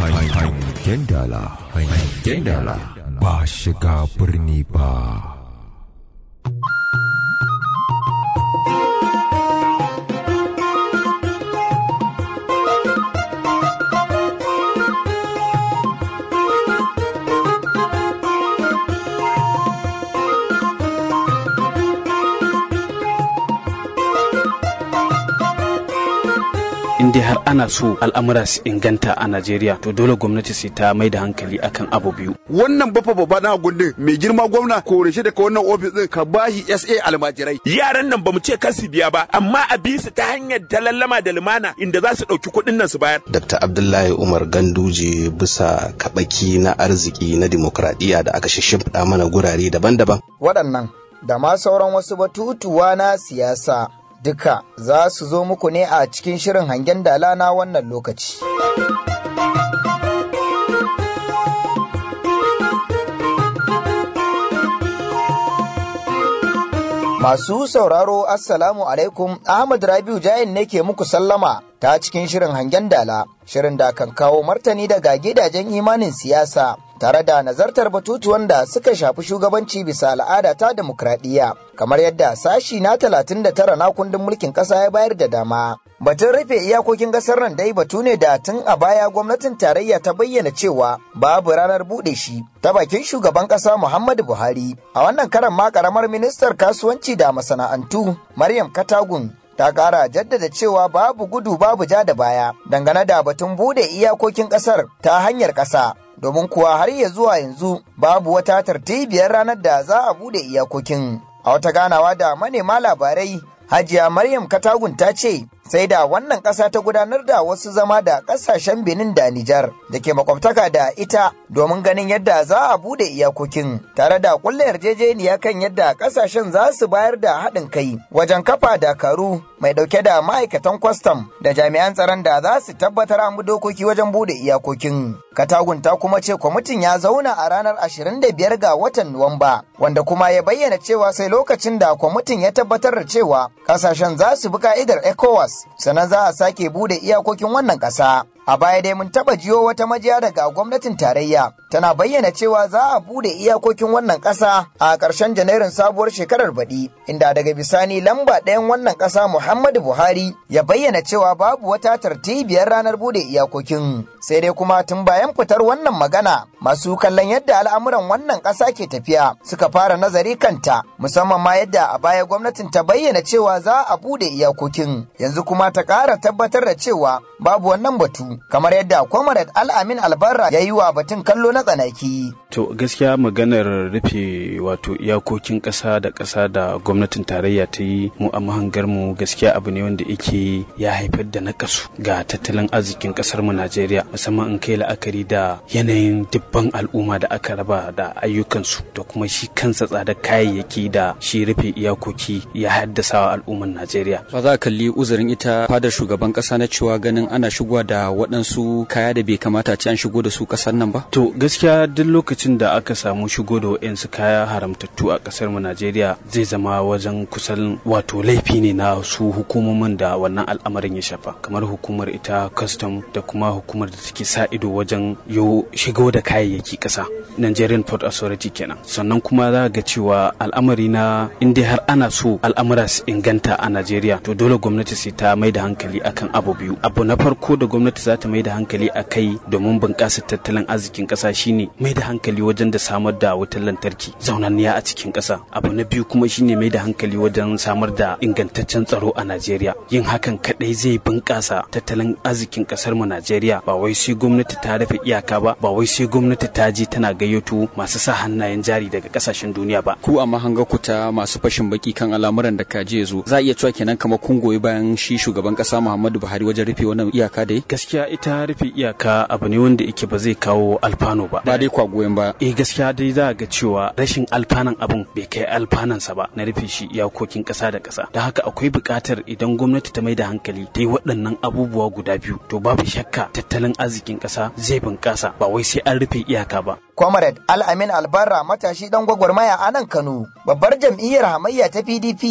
Hangen dala, hangen dala ba shiga birni ba. in dai har ana so al'amura su inganta a Najeriya to dole gwamnati sai ta mai da hankali akan abu biyu. wannan bafa babba na gundin mai girma gwamna kore shi daga wannan ofis din ka bashi SA almajirai yaran nan bamu ce kar su biya ba amma a bi su ta hanyar talallama da lumana inda za su ɗauki kuɗin nan su bayar Dr. Abdullahi Umar Ganduje bisa kabaki na arziki na dimokuraɗiyya da aka shimfiɗa mana gurare daban-daban. waɗannan da ma sauran wasu batutuwa na siyasa duka za su zo muku ne a cikin shirin hangen dala na wannan lokaci. Masu sauraro Assalamu alaikum Ahmad Rabiu Jain ne ke muku sallama ta cikin shirin hangen dala, shirin da kan kawo martani daga gidajen imanin siyasa tare da nazartar batutuwan da suka shafi shugabanci bisa al'ada ta demokradiyya kamar yadda sashi na 39 na kundin mulkin ƙasa ya bayar da dama. Batun rufe iyakokin ƙasar nan dai batu ne da tun a baya gwamnatin tarayya ta bayyana cewa babu ranar buɗe shi ta bakin shugaban ƙasa Muhammadu Buhari. A wannan karan ma ƙaramar ministar kasuwanci da masana'antu Maryam Katagun ta kara jaddada cewa babu gudu babu ja da baya dangane da batun bude iyakokin kasar ta hanyar kasa domin kuwa har ya zuwa yanzu babu wata tartibiyar ranar da za a bude iyakokin a wata ganawa da manema labarai hajiya maryam katagun ta ce sai da wannan ƙasa ta gudanar da wasu zama da ƙasashen benin da nijar da ke makwabtaka da ita domin ganin yadda za a bude iyakokin tare da kulle yarjejeniya kan yadda ƙasashen za su bayar da haɗin kai wajen kafa dakaru mai ɗauke da ma'aikatan kwastam da jami'an tsaron da za su tabbatar an bi dokoki wajen bude iyakokin katagun ta kuma ce kwamitin ya zauna a ranar 25 ga watan nuwamba wanda kuma ya bayyana cewa sai lokacin da kwamitin ya tabbatar da cewa ƙasashen za su bi ka'idar ecowas sannan za a sake bude iyakokin wannan ƙasa. A baya dai mun taɓa jiyo wata majiya daga gwamnatin tarayya tana bayyana cewa za a bude iyakokin wannan ƙasa a ƙarshen janairun sabuwar shekarar baɗi inda daga bisani lamba ɗayan wannan ƙasa Muhammadu Buhari ya bayyana cewa babu wata tartibiyar ranar bude iyakokin sai dai kuma tun bayan fitar wannan magana masu kallon yadda al'amuran wannan ƙasa ke tafiya suka fara nazari kanta musamman ma yadda a baya gwamnatin ta bayyana cewa za a bude iyakokin yanzu kuma ta ƙara tabbatar da cewa babu wannan batu kamar yadda Comrade Al-Amin Albarra ya yi wa batun kallo na tsanaki. To gaskiya maganar rufe wato iyakokin ƙasa da ƙasa da gwamnatin tarayya ta yi mu a mahangar mu gaskiya abu ne wanda yake ya haifar da nakasu ga tattalin arzikin ƙasar mu Najeriya musamman in kai la'akari da yanayin dubban al'umma da aka raba da ayyukansu da kuma shi kansa tsadar kayayyaki da shi rufe iyakoki ya haddasa wa al'umman Najeriya. Ba za a kalli uzurin ita fadar shugaban ƙasa na cewa ganin ana shigowa da waɗansu kaya da bai kamata a ce an shigo da su ƙasar nan ba? To gaskiya duk lokacin da aka samu shigo da waɗansu kaya haramtattu a ƙasar mu Najeriya zai zama wajen kusan wato laifi ne na su hukumomin da wannan al'amarin ya shafa kamar hukumar ita custom da kuma hukumar da take sa ido wajen yo shigo da kayayyaki ƙasa Nigerian Port Authority kenan sannan kuma za ga cewa al'amari na in dai har ana so al'amura su inganta a Najeriya to dole gwamnati sai ta mai da hankali akan abu biyu abu na farko da gwamnati za ta mai da hankali a kai domin bunƙasa tattalin arzikin ƙasa shine mai da hankali wajen da samar da wutar lantarki zaunanniya a cikin ƙasa abu na biyu kuma shine mai da hankali wajen samar da ingantaccen tsaro a Najeriya yin hakan kadai zai bunƙasa tattalin arzikin ƙasar mu Najeriya ba wai sai gwamnati ta rufe iyaka ba ba wai sai gwamnati ta je tana gayyato masu sa hannayen jari daga ƙasashen duniya ba Ku a mahanga ku ta masu fashin baki kan al'amuran da kaje zo za a iya cewa kenan kamar kun goyi bayan shi shugaban ƙasa Muhammadu Buhari wajen rufe wannan iyaka da yi? gaskiya ita rufe iyaka abu ne wanda yake ba zai kawo alfano ba Ba dai kwa goyon ba. eh gaskiya dai za ga cewa rashin alfanan abun bai kai alfanansa ba na rufe shi iyakokin ƙasa da ƙasa da haka akwai buƙatar idan gwamnati ta mai da hankali ta yi waɗannan abubuwa guda biyu to babu shakka tattalin arzikin ƙasa zai bunƙasa ba wai sai an rufe iyaka ba Comrade Al-Amin Albarra matashi dan gwagwarmaya a nan Kano, babbar jam'iyyar hamayya ta PDP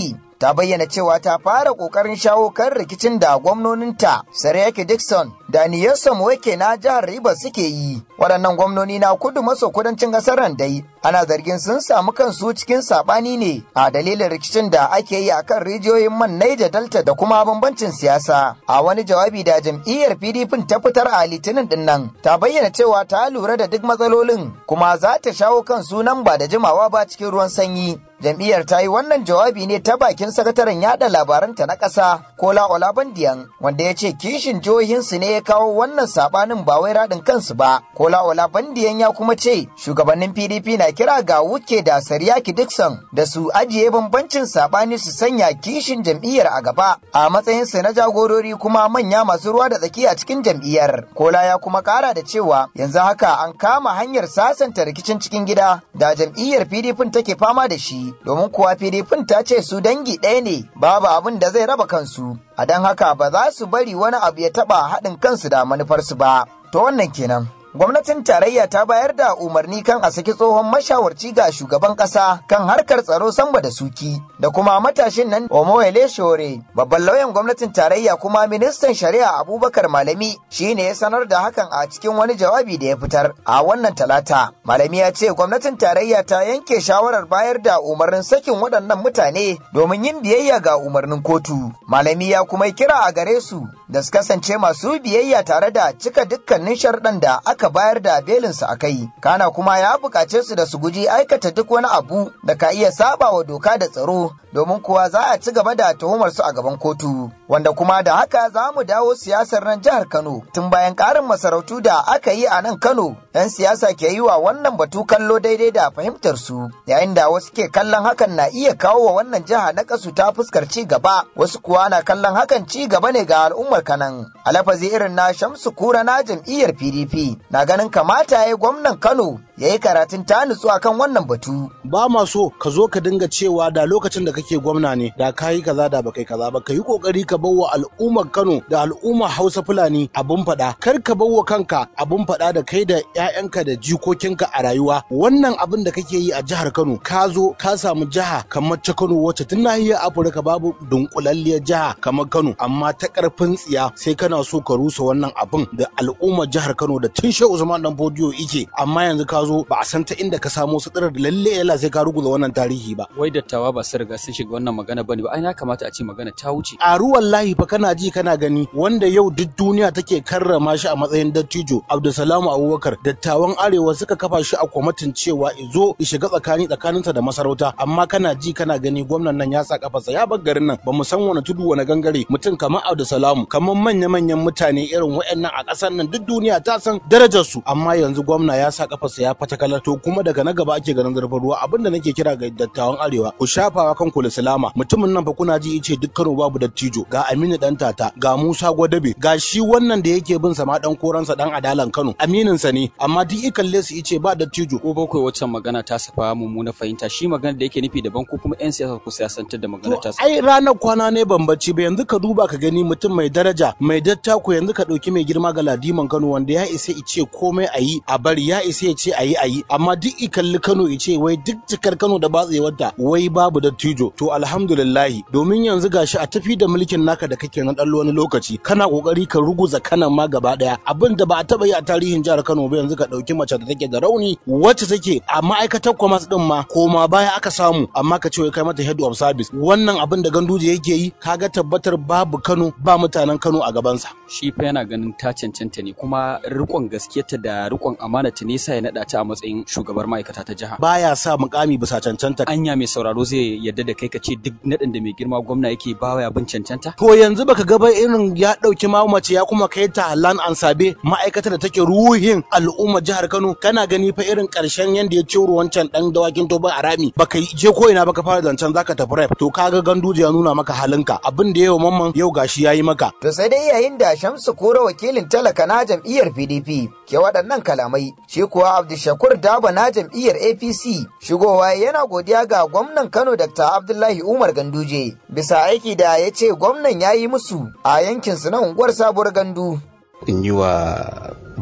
ta bayyana cewa ta fara ƙoƙarin shawo kan rikicin da gwamnoninta Sariyake Dixon da Niyarsa Wake na jihar Rivers suke yi. Waɗannan gwamnoni na kudu maso kudancin ƙasar nan dai ana zargin sun samu kansu cikin saɓani ne a dalilin rikicin da ake yi akan rijiyoyin man Niger Delta da kuma bambancin siyasa. A wani jawabi da jam'iyyar PDP ta fitar a Litinin din nan ta bayyana cewa ta lura da duk matsalolin kuma za ta shawo kan sunan ba da jimawa ba cikin ruwan sanyi. jam'iyyar ta yi wannan jawabi ne ta bakin sakataren yada labaranta na ƙasa kola olabandiyan wanda ya ce kishin jihohinsu ne ya kawo wannan sabanin ba wai raɗin kansu ba kola olabandiyan ya kuma ce shugabannin pdp na kira ga wuke da sariyaki dixon da su ajiye bambancin sabani su sanya kishin jam'iyyar a gaba a matsayinsu na jagorori kuma manya masu ruwa da tsaki a cikin jam'iyyar kola ya kuma kara da cewa yanzu haka an kama hanyar sasanta rikicin cikin gida da jam'iyyar pdp take fama da shi domin kuwa PDP ta ce su dangi ɗaya ne babu abin da zai raba kansu a don haka ba za su bari wani abu ya taɓa haɗin kansu da manufarsu ba to wannan kenan gwamnatin tarayya ta bayar da umarni kan a saki tsohon mashawarci ga shugaban kasa kan harkar tsaro samba da suki da kuma matashin nan omoyele shore babban lauyan gwamnatin tarayya kuma ministan shari'a abubakar malami shine ya sanar da hakan a cikin wani jawabi da ya fitar a wannan talata malami ya ce gwamnatin tarayya ta yanke shawarar bayar da umarnin sakin waɗannan mutane domin yin biyayya ga umarnin kotu malami ya kuma kira a gare su da su kasance masu biyayya tare da cika dukkanin sharɗan da aka aka bayar da belinsu a kai kana kuma ya buƙace su da su guji aikata duk wani abu da ka iya saba wa doka da tsaro domin kuwa za a ci gaba da tuhumar su a gaban kotu wanda kuma da haka za mu dawo siyasar nan jihar Kano tun bayan ƙarin masarautu da aka yi a nan Kano yan siyasa ke yi wa wannan batu kallo daidai da fahimtar su yayin da wasu ke kallon hakan na iya kawo wa wannan jiha na kasu ta fuskar ci gaba wasu kuwa na kallon hakan ci gaba ne ga al'ummar kanan alafazi irin na Shamsu Kura na jam'iyyar PDP na ganin kamata ya yi gwamnan Kano ya yi karatun ta nutsu akan wannan batu. Ba ma so ka zo ka dinga cewa da lokacin da kake gwamna ne da ka yi kaza da baka yi kaza ba ka yi kokari ka bawa al'ummar Kano da al'ummar Hausa Fulani abun faɗa kar ka bawa kanka abun faɗa da kai da ƴaƴanka da jikokinka a rayuwa wannan abin da kake yi a jihar Kano ka zo ka samu jiha kamar ta Kano wacce tun nahiyar Afirka babu dunkulalliyar jiha kamar Kano amma ta karfin tsiya sai kana so ka rusa wannan abin da al'ummar jihar Kano da tun Shehu Usman dan Fodiyo ike amma yanzu ka zo ba a san ta inda ka samo su tsirar lalle yalla sai ka ruguza wannan tarihi ba wai dattawa ba su riga sun shiga wannan magana bane ba ai ya kamata a ce magana ta wuce a ruwan lahi fa kana ji kana gani wanda yau duk duniya take karrama shi a matsayin dattijo Abdulsalamu Abubakar dattawan arewa suka kafa shi a kwamitin cewa izo ya shiga tsakani tsakaninsa da masarauta amma kana ji kana gani gwamnan nan ya sa kafarsa ya bar garin nan ba mu san wani tudu wani gangare mutum kamar Abdulsalamu kamar manya manyan mutane irin waɗannan a ƙasar nan duk duniya ta san darajar su amma yanzu gwamna ya sa kafarsa ya fatakalar to kuma daga na gaba ake ganin zurfin ruwa abinda nake kira ga dattawan arewa ku shafawa kan kula salama mutumin nan fa kuna ji yace duk Kano babu dattijo ga Aminu dan tata ga Musa Gwadabe ga shi wannan da yake bin sa ma dan koransa dan adalan Kano aminin sa ne amma duk i kalle su yace ba dattijo ko bakwai waccan magana ta safa mummuna fahimta shi magana da yake nufi daban ko kuma yan siyasa ku siyasantar da magana ta ai ranar kwana ne bambanci ba yanzu ka duba ka gani mutum mai daraja mai dattako yanzu ka dauki mai girma ga ladiman Kano wanda ya isa ice komai a yi a bari ya isa ya ce a yi a yi amma duk i kalli Kano ice wai duk cikar Kano da batsewarta wai babu dattijo to alhamdulillahi domin yanzu gashi a tafi da mulkin naka da kake na dan wani lokaci kana kokari ka ruguza kanan ma gaba daya abin da ba a taba yi a tarihin jihar Kano ba yanzu ka dauki mace da take da rauni wacce take a ma'aikatar commerce din ma koma baya aka samu amma ka ce wai kai mata head of service wannan abin da ganduje yake yi kaga tabbatar babu Kano ba mutanen Kano a gabansa shi fa yana ganin ta cancanta ne kuma rikon gaskiyarta da rikon amanata ne sa ya nada ta a matsayin shugabar ma'aikata ta jiha baya sa mukami bisa cancanta anya mai sauraro zai yadda da kai ka ce duk nadin da mai girma gwamna yake ba ya bin cancanta to yanzu baka ga ba irin ya dauki ma mace ya kuma kai ta lan ansabe ma'aikatar da take ruhin al'umma jihar Kano kana gani fa irin karshen yanda ya ciro wancan dan dawakin toban arami baka je ko ina baka fara zancen zaka tafi rep to kaga ganduje ya nuna maka halinka abin da yau mamman yau gashi yayi maka to sai dai yayin da Shamsu Kura wakilin talaka na jam'iyyar PDP ke waɗannan kalamai shi kuwa Abdulshakur Daba na jam'iyyar APC shigowa yana godiya ga gwamnan Kano Dr. Abdullahi Umar Ganduje bisa aiki da ya ce gwamnan ya yi musu a yankin su na unguwar sabuwar gandu. In yi wa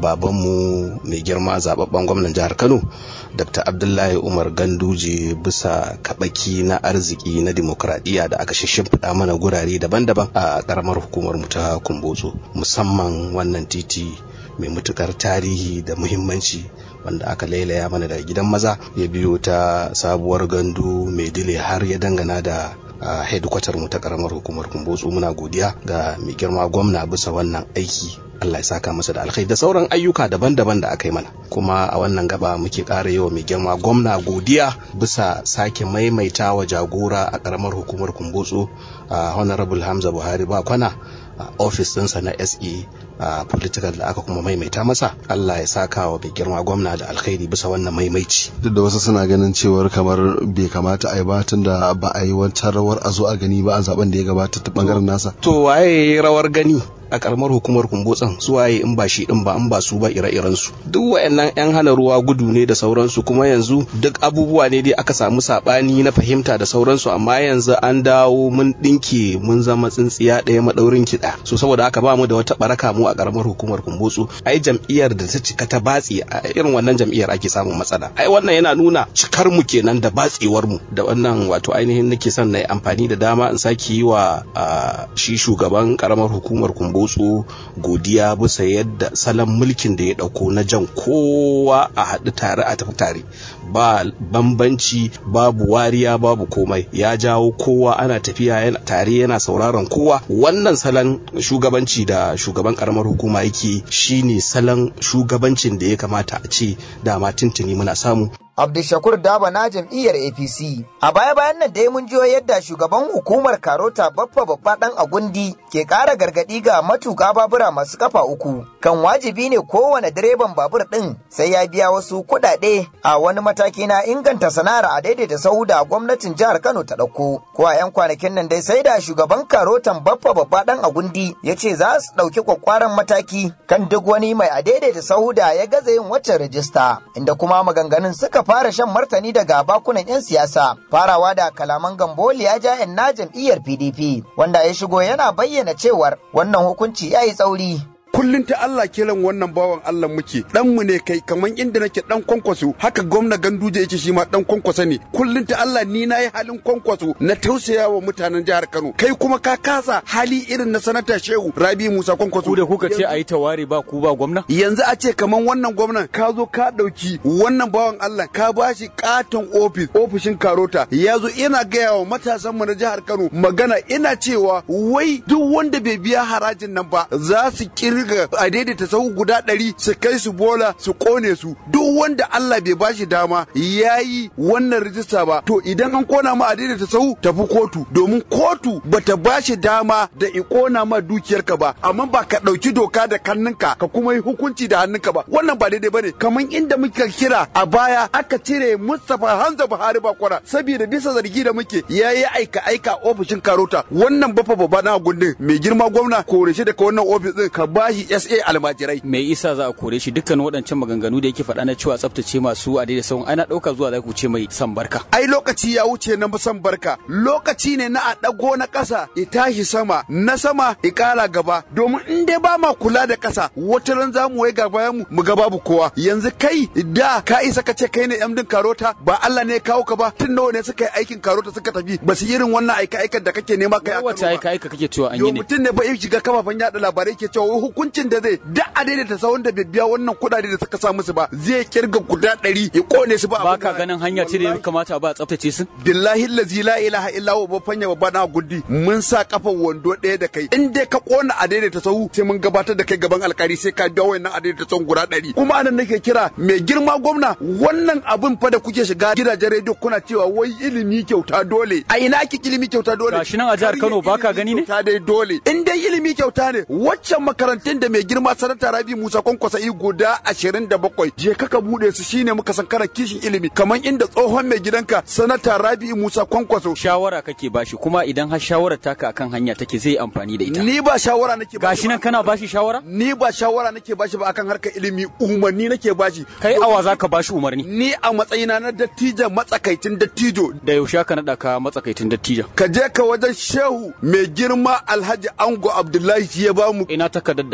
babanmu mai girma zababben gwamnan jihar kano dr abdullahi umar ganduje bisa kabaki na arziki na dimokuraɗiyya da aka shimfiɗa mana gurare daban-daban a ƙaramar hukumar mu ta kumbotso musamman wannan titi mai matukar tarihi da muhimmanci wanda aka lailaya mana daga gidan maza ya biyo ta sabuwar gandu mai dile har ya dangana da a headquarter mu ta karamar hukumar kumbotsu muna godiya ga mai girma gwamna bisa wannan aiki Allah ya saka masa da alkhairi da sauran ayyuka daban-daban da aka yi mana kuma a wannan gaba muke ƙara yawa mai girma gwamna godiya bisa sake maimaita wa jagora a karamar hukumar kumbotsu a honorable hamza buhari ba kwana a ofis ɗinsa na se a political da aka kuma maimaita masa Allah ya saka wa mai girma gwamna da alkhairi bisa wannan maimaici duk da wasu suna ganin cewar kamar bai kamata a yi ba tun da ba a yi wata rawar a zo a gani ba a zaben da ya gabata ta bangaren nasa to waye rawar gani a karamar hukumar kumbotsan su waye in ba shi din ba in ba su ba ire-iren su duk wayannan yan hana ruwa gudu ne da sauransu kuma yanzu duk abubuwa ne dai aka samu sabani na fahimta da sauransu amma yanzu an dawo mun dinke mun zama tsintsiya ɗaya madaurin kiɗa so saboda haka ba mu da wata baraka mu a karamar hukumar kumbotsu ai jam'iyyar da ta cika ta batsi a irin wannan jam'iyyar ake samun matsala ai wannan yana nuna cikar mu kenan da batsewar mu da wannan wato ainihin nake son na yi amfani da dama in sake yi wa shi shugaban karamar hukumar kumbotsu Botso godiya bisa yadda salon mulkin da ya dauko na jan kowa a haɗu tare a tafi tare ba bambanci babu wariya babu komai ya jawo kowa ana tafiya yana tare yana sauraron kowa wannan salon shugabanci da shugaban karamar hukuma yake shine salon shugabancin da ya kamata a ce dama tuntuni muna samu Abdulshakur Daba na jam'iyyar APC. A baya-bayan nan dai mun jiyo yadda shugaban hukumar Karota Baffa Babba Dan Agundi ke ƙara gargaɗi ga matuƙa babura masu kafa uku. Kan wajibi ne kowane direban babur ɗin sai ya biya wasu kuɗaɗe a wani mataki na inganta sana'ar a daidaita sahu da gwamnatin jihar Kano ta ɗauko. Ko a 'yan kwanakin nan dai sai da shugaban Karotan Baffa Babba Dan Agundi ya ce za su ɗauki kwakwaran mataki kan duk wani mai a daidaita sahu da ya gaza yin waccan rijista. Inda kuma maganganun suka fara shan martani daga bakunan 'yan siyasa farawa da kalaman gamboli ya ja na jam'iyyar pdp wanda ya shigo yana bayyana cewar wannan hukunci ya yi tsauri kullun ta Allah kiran wannan bawan Allah muke dan mu ne kai kaman inda nake dan kwankwaso haka gwamna ganduje yake shi ma dan kwankwaso ne kullun ta Allah ni nayi halin kwankwaso na tausaya wa mutanen jihar Kano kai kuma ka kasa hali irin na sanata Shehu Rabi Musa kwankwaso ku da kuka ce ayi tawari ba ku ba gwamna yanzu a ce kaman wannan gwamnan ka zo ka dauki wannan bawan Allah ka bashi katon ofis ofishin Karota ya zo ina gaya wa matasan mu na jihar Kano magana ina cewa wai duk wanda bai biya harajin nan ba za su kiri riga a daidaita sahu guda ɗari su kai su bola su kone su duk wanda Allah bai bashi dama ya yi wannan rijista ba to idan an kona ma a daidaita sahu tafi kotu domin kotu bata bashi dama da i kona ma dukiyarka ba amma ba ka ɗauki doka da kannunka ka kuma yi hukunci da hannunka ba wannan ba daidai bane kamar inda muka kira a baya aka cire Mustapha Hamza Buhari Bakwara saboda bisa zargi da muke ya yi aika aika ofishin Karota wannan bafa babba na gundin mai girma gwamna kore shi daga wannan ofis din ka ba bashi SA almajirai. Me isa za a kore shi dukkan waɗancan maganganu da yake faɗa na cewa tsaftace masu a daidai sauran ana ɗauka zuwa za ku ce mai san barka. Ai lokaci ya wuce na san barka lokaci ne na a ɗago na ƙasa ya tashi sama na sama ya ƙara gaba domin in dai ba ma kula da ƙasa wata ran za mu wai ga bayan mu mu ga babu kowa yanzu kai da ka isa ka ce kai ne yan din karota ba Allah ne ya kawo ka ba tun nawa ne suka yi aikin karota suka tafi ba su irin wannan aika aikan da kake nema kai a Wace aika aika kake cewa an yi Yo ne? mutum ne ba ya shiga kafafen yada labarai ke cewa hukuncin da zai da a daidaita sawun da bai biya wannan kuɗaɗe da suka sa musu ba zai kirga guda ɗari ya kone su ba Ba abin ka da- ganin hanya ce da ya kamata ba a tsaftace su? billahi lazi la ilaha illa huwa fanya babba na guddi mun sa kafan wando ɗaya da kai in dai ka kona a daidaita sahu sai mun gabatar da kai gaban alkali sai ka biya wayannan a daidaita sahun guda ɗari kuma anan nake kira mai girma gwamna wannan abin fa da kuke shiga gidajen rediyo kuna cewa wai ilimi kyauta dole a ina ake ilimi kyauta dole Gashi nan a jihar Kano Har baka ilimi gani ne? kyauta dai dole in dai ilimi kyauta ne waccan makarantun da mai girma sanata rabi musa kwankwasa yi guda ashirin da bakwai je kaka bude su shine muka san kana kishin ilimi kamar inda tsohon mai gidanka sanata rabi musa kwankwaso Shawara kake bashi kuma idan har shawarar taka akan hanya take zai yi amfani da ita. ni ba shawara nake bashi Gashi nan ba. kana bashi shawara? ni ba shawara nake bashi ba akan harkar ilimi umarni nake bashi Kai awa za ka bashi umarni. ni a matsayina na dattijo matsakaicin dattijo Da yaushe ka naɗa ka matsakaitin dattijan. ka je ka wajen shehu mai girma alhaji ango abdullahi shi ya bamu Ina takardar da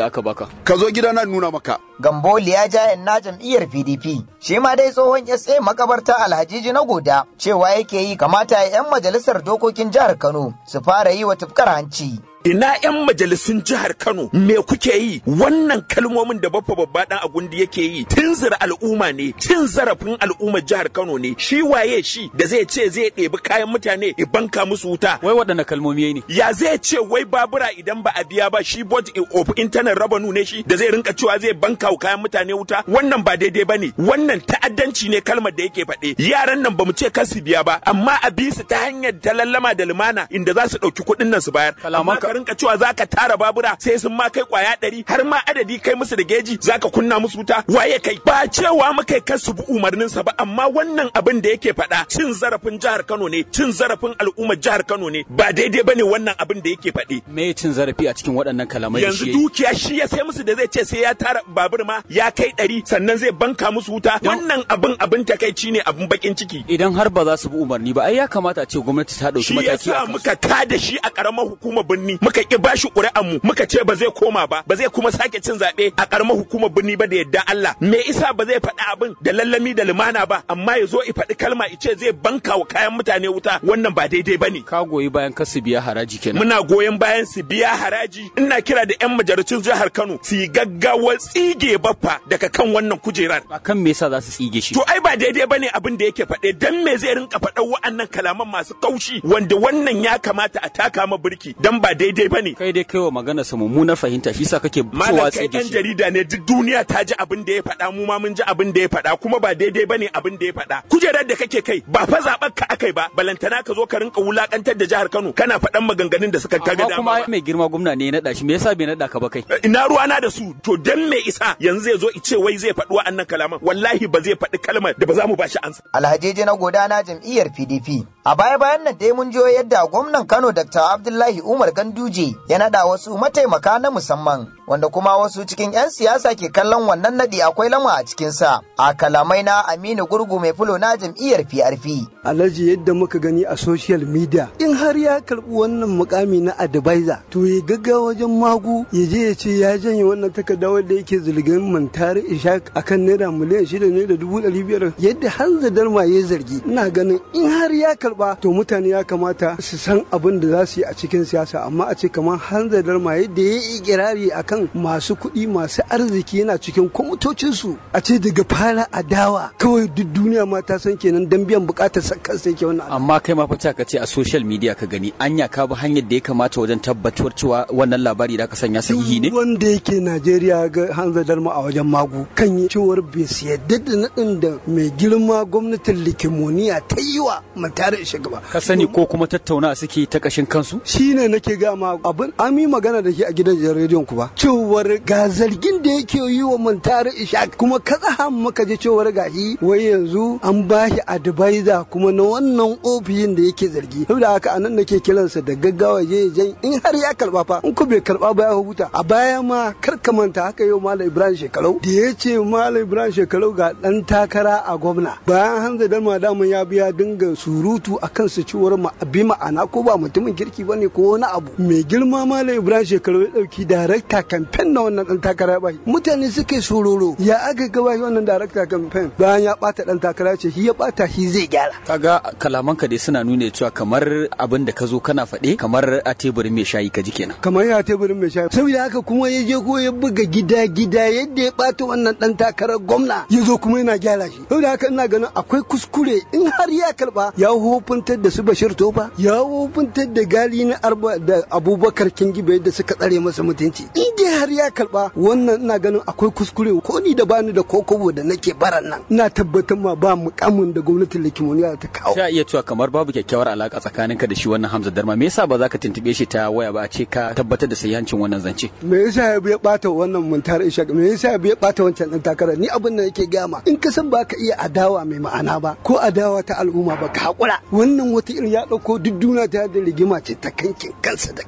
aka baka ka zo gida na nuna maka Gamboli ya ja na jam'iyyar PDP. Shi ma dai tsohon SA makabarta Alhajiji na goda cewa yake yi kamata 'yan majalisar dokokin jihar Kano su fara yi wa tufkar hanci. ina 'yan majalisun jihar Kano me kuke yi wannan kalmomin da baffa babba dan agundi yake yi tunzura al'umma ne cin zarafin al'ummar jihar Kano ne shi waye shi da zai ce zai ɗebi kayan mutane ya banka musu wuta wai waɗanne kalmomi ne ya zai ce wai babura idan ba a biya ba shi board of internal revenue ne shi da zai rinka cewa zai banka kayan mutane wuta wannan ba daidai ba ne wannan ta'addanci ne kalmar da yake faɗe yaran nan ba mu ce kar su biya ba amma a bi su ta hanyar ta lallama da lumana inda za su ɗauki kuɗin nan su bayar amma ka rinka cewa za ka tara babura sai sun ma kai kwaya ɗari har ma adadi kai musu da geji za ka kunna musu wuta waye kai ba cewa muka kar su bi umarninsa ba amma wannan abin da yake faɗa cin zarafin jihar Kano ne cin zarafin al'ummar jihar Kano ne ba daidai bane wannan abin da yake faɗe me cin zarafi a cikin waɗannan kalamai yanzu dukiya shi ya sai musu da zai ce sai ya tara babur ma ya kai ɗari sannan zai banka musu wuta wannan abin abin takaici ne abin bakin ciki idan har ba za su bi umarni ba ai ya kamata a ce gwamnati ta ɗauki shi mataki yasa muka tada shi a ƙaramar hukumar birni muka ki bashi ƙuri'an mu muka ce ba zai koma ba ba zai kuma sake cin zaɓe a ƙaramar hukumar birni ba da yadda Allah me isa ba zai faɗi abin da lallami da lumana ba amma ya zo i faɗi kalma ice zai banka wa kayan mutane wuta wannan ba daidai ba ne ka goyi bayan kar su biya haraji kenan muna goyon bayan su biya haraji ina kira da 'yan majalisun jihar Kano su yi gaggawar tsige baffa daga kan wannan kujerar akan me yasa za su tsige shi to ai ba daidai bane abin da yake faɗe dan me zai rinka faɗan wa'annan kalaman masu kaushi wanda wannan ya kamata a taka ma birki dan ba daidai bane kai dai kai wa magana sa mummunar fahimta shi yasa kake malam cewa kai tsige dan shi jarida ne duk duniya ta ji abin da ya faɗa mu ma mun ji abin da ya faɗa kuma ba daidai bane abin da ya faɗa kujerar da kake kai ba fa zaɓar ka akai ba balantana ka zo ka rinka wulakantar da jihar Kano kana faɗan maganganun da suka kaga amma dama kuma ba. mai girma gwamna ne ya naɗa shi me yasa bai naɗa ka ba kai ina ruwana da su to dan me isa yanzu zai zo ice wai zai faɗi wa'annan kalaman wallahi ba zai faɗi kalmar da ba za mu ba shi ansa Alhajeje na godana jam'iyyar PDP. A baya-bayan nan dai mun jiyo yadda gwamnan Kano Dr. Abdullahi Umar Ganduje ya naɗa wasu mataimaka na musamman wanda kuma wasu cikin 'yan siyasa ke kallon wannan naɗi akwai lama a cikinsa. A kalamai na Aminu Gurgu mai fulo na jam'iyyar PRP. alhaji yadda muka gani a social media in har ya karbi wannan mukami na advisor to ya gaggawa wajen magu ya je ya ce ya janye wannan takarda wanda yake zulgin mantari ishaq akan naira miliyan shida ne da dubu ɗari biyar yadda hanza darma ya zargi ina ganin in har ya karba to mutane ya kamata su san abin da za su yi a cikin siyasa amma a ce kamar hanza darma yadda ya yi ikirari akan masu kuɗi masu arziki yana cikin kwamitocinsu a ce daga fara adawa kawai duk duniya ma ta san kenan dan biyan bukatar sa kansa yake wannan amma kai ma fata ka ce a social media ka gani anya ka bi hanyar da ya kamata wajen tabbatar cewa wannan labari da ka sanya sahihi ne duk wanda yake Najeriya ga hanzar darma a wajen magu kan yi cewar bai su yadda da naɗin da mai girma gwamnatin likimoniya ta yi wa mutare shugaba ka sani ko kuma tattauna suke ta kashin kansu shine nake ga ma abin an yi magana da ke a gidan rediyon ku ba cewar ga zargin da yake yi wa mantare ishaq kuma katsa muka ji cewar gashi wai yanzu an ba shi advisor kuma na wannan ofishin da yake zargi saboda haka anan nake kiransa da gaggawa je jan in har ya karba fa in ko bai karba ba ya huta a baya ma kar ka manta haka yau malam ibrahim shekarau da ya ce malam ibrahim shekarau ga dan takara a gwamna bayan hanza dalma dama ya biya dinga surutu a kansa cewar ma bi ma'ana ko ba mutumin kirki bane ko wani abu mai girma malam ibrahim shekarau ya dauki darakta kamfen na wannan dan takara ba mutane suka yi sororo ya aka gaba wannan darakta kamfen bayan ya bata dan takara ce shi ya bata shi zai gyara kaga kalamanka dai suna nuna cewa kamar abin da ka zo kana faɗe kamar a teburin mai shayi ka ji kenan kamar ya teburin mai shayi saboda haka kuma ya je ko ya buga gida gida yadda ya bata wannan dan takarar gwamna ya zo kuma yana gyara shi saboda haka ina ganin akwai kuskure in har ya karba ya hofuntar da su bashir tofa ya hofuntar da gali na arba da abubakar kingibe yadda suka tsare masa mutunci in dai har ya karba wannan ina ganin akwai kuskure ko ni da bani da kokobo da nake baran nan ina tabbatar ma ba mukamin da gwamnatin likimoniya ta kawo sai a iya cewa kamar babu kyakkyawar alaka tsakaninka da shi wannan Hamza Darma me yasa ba za ka tuntube shi ta waya ba a ce ka tabbatar da sahihancin wannan zance me yasa ya biya bata wannan muntar ishaq me yasa ya biya bata wancan dan takara ni abin da yake gama in ka san ba ka iya adawa mai ma'ana ba ko adawa ta al'umma ba ka hakura wannan wata irin ya dauko duk duniya ta da rigima ce ta kankin kansa da kansa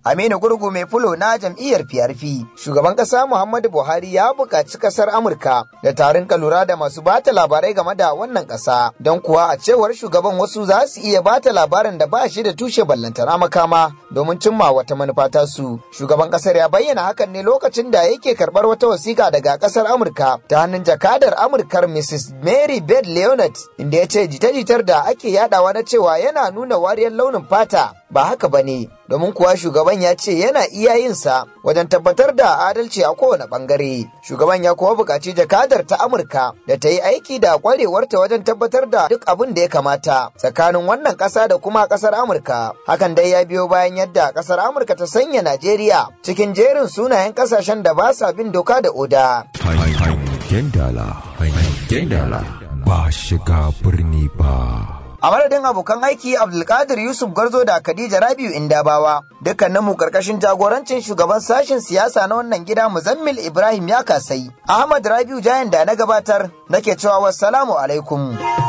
Aminu Gurgu mai fulo na jam'iyyar PRP. Shugaban ƙasa Muhammadu Buhari ya buƙaci ƙasar Amurka da tarin lura da masu bata labarai game da wannan ƙasa. Don kuwa a cewar shugaban wasu za su iya bata labarin da ba shi da tushe ballantana makama domin cimma wata manufa ta su. Shugaban ƙasar ya bayyana hakan ne lokacin da yake karɓar wata wasiƙa daga ƙasar Amurka ta hannun jakadar Amurkar Mrs. Mary Beth Leonard inda ya ce jita-jitar da ake yadawa na cewa yana nuna wariyar launin fata ba haka ba ne domin kuwa shugaban ya ce yana iya yin sa wajen tabbatar da adalci a kowane bangare shugaban ya kuma buƙaci jakadar ta amurka da ta yi aiki da kwarewarta wajen tabbatar da duk abin da ya kamata tsakanin wannan ƙasa da kuma ƙasar amurka hakan dai ya biyo bayan yadda ƙasar amurka ta sanya najeriya cikin jerin sunayen ƙasashen da ba sa bin doka da oda hangen dala hangen dala ba shiga birni ba a madadin abokan aiki abdulkadir yusuf garzo da khadija rabiu indabawa dukkanin mu karkashin jagorancin shugaban sashen siyasa na wannan gida muzammil ibrahim ya kasai ahmad rabiu jayan da na gabatar nake cewa wassalamu alaikum